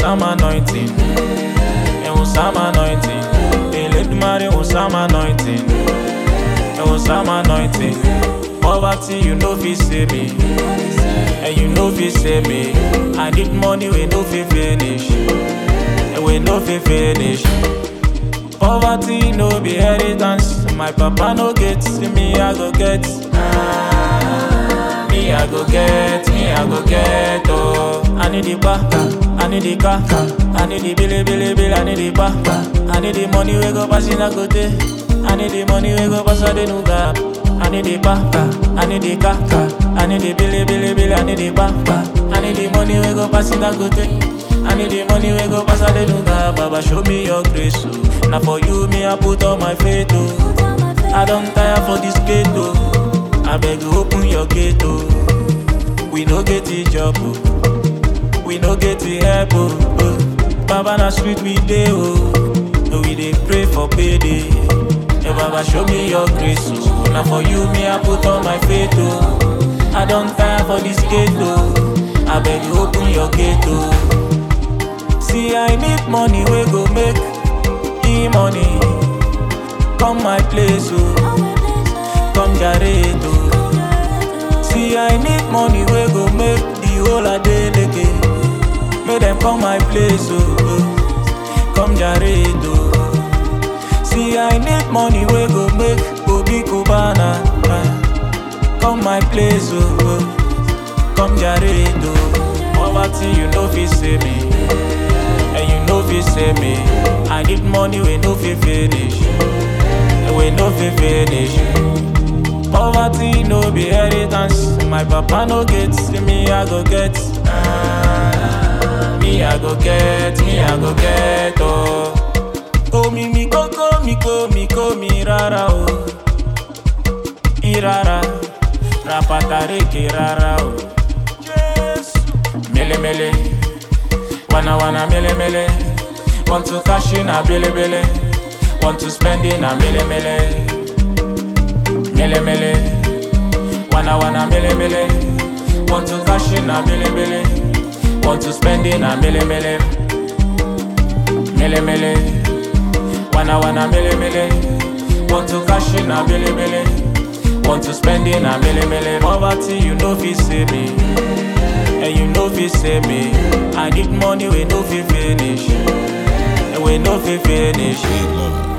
some anointing. It was some anointing. They let marry was some anointing. It was some anointing. Poverty, you know, fi save me. And you know, fi save me. I need money, we know, fi finish. And we know, fi finish. Poverty no be inheritance. My papa no get, me I go get. Ah, me I go get, me I go get. Oh, I need the bar, I need the car, I need the billy billy bill, I need the bar, I need the money we go pass in a go I need the money we go pass a the new gap. I need the bar, I need the car, I need the billy billy bill, I need the bar, I need the money we go pass in a go I need the money we go pass a the new gap. Baba show me your grace, oh. Now for you, me I put all my faith, oh. I don't tire for this gate, oh. I beg you open your gate, oh. We no get the job, oh. We no get the help, oh. oh. Baba na street we dey, oh. We dey pray for payday. Hey, Baba show me your grace, oh. Now for you, me I put all my faith, oh. I don't tire for this gate, oh. I beg you open your gate, oh. See, I need money, we go make e money. Come my place, oh. Come Jared, oh. See, I need money, we go make the whole a day leke. Make them come my place, oh. oh. Come Jared, oh. See, I need money, we go make Obi Kubana. ah. Come my place, oh. oh. Come Jared, oh. Poverty, you know, fi save me. And you know fi save me. I need money, we know fi finish. We know fi finish. Poverty no be inheritance. My papa no get, me I go get. Ah, me I go get, me I go get. Oh, oh mi mi koko mi ko mi ko mi rara oh. Irara, rapatare ke rara oh. Mele mele, wanna wanna mele mele. Want to cash in a billy billy. Want to spend in a mele mele. Mele mele, wanna wanna mele mele. Want to cash in a billy billy. Want to spend in a mele mele. Mele mele, wanna wanna mele mele. Want to cash in a billy billy. Want to spend in a mele mele. Poverty, you know fi save me. And you know fi save me. I need money, we know fi finish. And we know fi finish. Big love.